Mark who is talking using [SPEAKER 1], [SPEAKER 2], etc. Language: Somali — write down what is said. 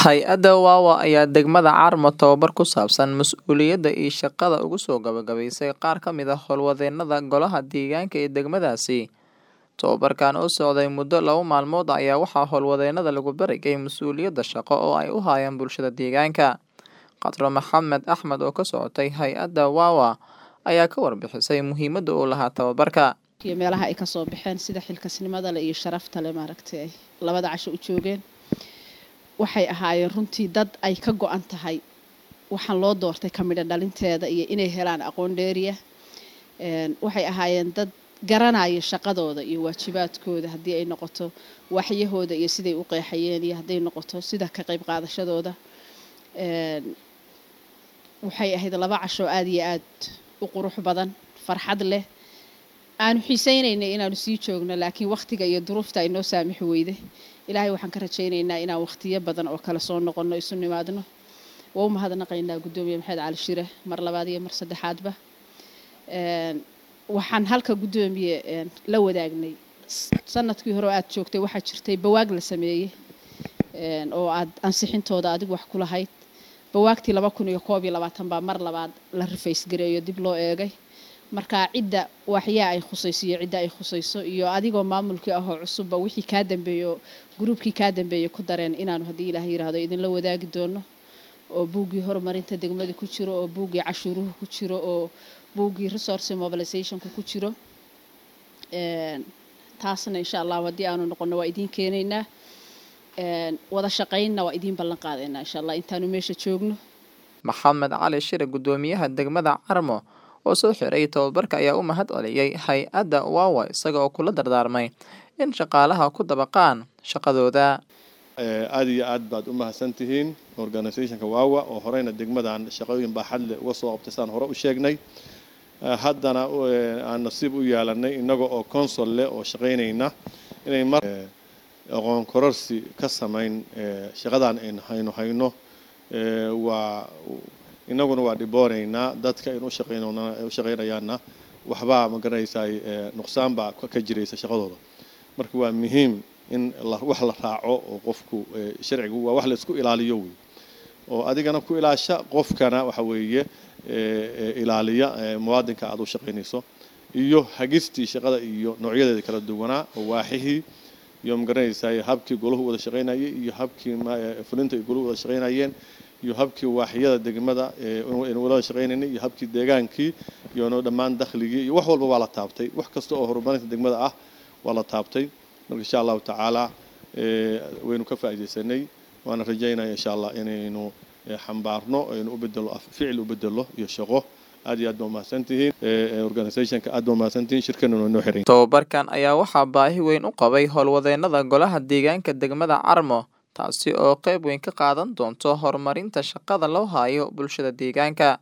[SPEAKER 1] Hay'adda WAWA ayaa degmada Carmo tababar ku saabsan mas'uuliyadda iyo shaqada uga soo gabagabaysay qaar ka mid ah howlwadeennada golaha deegaanka ee degmadaasi. Tababarkan oo socday muddo laba maalmood ah ayaa waxaa howlwadeennada lagu barayay mas'uuliyadda shaqo oo ay u hayaan bulshada deegaanka. Khadro Maxamed Axmed oo ka socotay hay'adda WAWA ayaa ka warbixisay muhiimadda uu lahaa tababarka.
[SPEAKER 2] iyo meelaha ay kasoo baxeen sida xilkasnimada leh iyo sharafta leh maaragtay ay labada casho u joogeen waxay ahaayeen runtii dad ay ka go-an tahay waxaan loo doortay ka midho dhalinteeda iyo inay helaan aqoon dheeriya Een, waxay ahaayeen dad garanaya shaqadooda iyo waajibaadkooda haddii ay noqoto waxyahooda iyo siday u qeexayeen iyo hadday noqoto sida ka qayb qaadashadooda Een, waxay ahayd laba casho aada iyo aad u qurux badan farxad leh aanu xiiseynaynay inaanu sii joogno laakiin waqtiga iyo duruufta ay noo saamixi weyday ilaahay waxaan ka rajaynaynaa inaan waqtiyo badan oo kale soo noqonno isu nimaadno waa u mahadnaqaynaa guddoomiye maxamed cali shire mar labaad iyo mar saddexaadba Een, waxaan halka guddoomiye een, la wadaagnay S- sanadkii hore oo aad joogtay waxaa jirtay bawaag la sameeyey een, oo aad ansixintooda adigu wax ku lahayd bawaagtii laba kun iyo koob iyo labaatan baa mar labaad la rifays gareeyo dib loo eegay marka cidda waxyaa ay khusayso iyo cidda ay khusayso iyo adigoo maamulkii ahoo cusubba wixii kaa dambeeyo gruubkii kaa dambeeyay ku dareen inaanu haddii ilaah yiraahdo idinla wadaagi doono oo buuggii horumarinta degmada ku jiro oo buuggii cashuuruhu ku jiro oo buuggii resource mobilizationku ku jiro Een, taasna insha allah haddii aanu noqono waa idiin keenaynaa Een, wada shaqaynna waa idiin ballan qaadaynaa insha allah intaanu meesha joogno
[SPEAKER 1] Maxamed Cali Shire guddoomiyaha degmada Carmo oo soo xiray tababarka ayaa u mahad celiyay hay'adda WAWA isaga oo kula dardaarmay in shaqaalaha ku dabaqaan shaqadooda.
[SPEAKER 3] Eh, aad iyo aad baad u mahadsantihiin organisationka waawa oo horeyna degmadan shaqooyin baaxad leh uga soo qabtay saan hore u sheegnay Eh, haddana eh, aan nasiib u yeelanay innaga oo consol leh oo shaqaynayna inay mar eh, aqoon kororsi ka samayn eh, shaqadan aynu hayno hayno eh, waa innaguna waa dhiboonaynaa dadka aynu u shaqaynona u shaqaynayaanna waxbaa ma garanaysaa nuqsaan baa ka ka jiraysa shaqadooda marka waa muhiim in la, wax la raaco oo qofku eh, sharcigu waa wax la isku ilaaliyo wey oo adigana ku ilaasha qofkana waxa weeye eh, eh, ilaaliya eh, muwaadinka aad u shaqaynayso iyo hagistii shaqada iyo noocyadeeda kala duwanaa oo waaxihii iyo magaranaysaa habkii golahu wada shaqaynayay iyo habkii ma- eh, fulinta ay golahu wada shaqaynayeen iyo habkii waaxyada degmada eh, aynu wada shaqaynaynay iyo habkii deegaankii iyo no dhammaan dakhligii iyo wax walba waa la taabtay wax kasta oo horumarinta degmada ah waa la taabtay marka insha allahu tacaala eh, waynu ka faa'iidaysanay waana rajaynaya insha allah inaynu eh, xambaarno aynu u bedelo af- ficil u bedelo iyo shaqo aad iyo aad baa umahadsantihiin Eh, eh, organisationka aad baa umahadsantihiin shirkanuna noo xiran
[SPEAKER 1] Tababarkan ayaa waxaa baahi weyn u qabay howlwadeennada golaha deegaanka degmada Carmo taasi oo qayb weyn ka qaadan doonto horumarinta shaqada loo hayo bulshada deegaanka.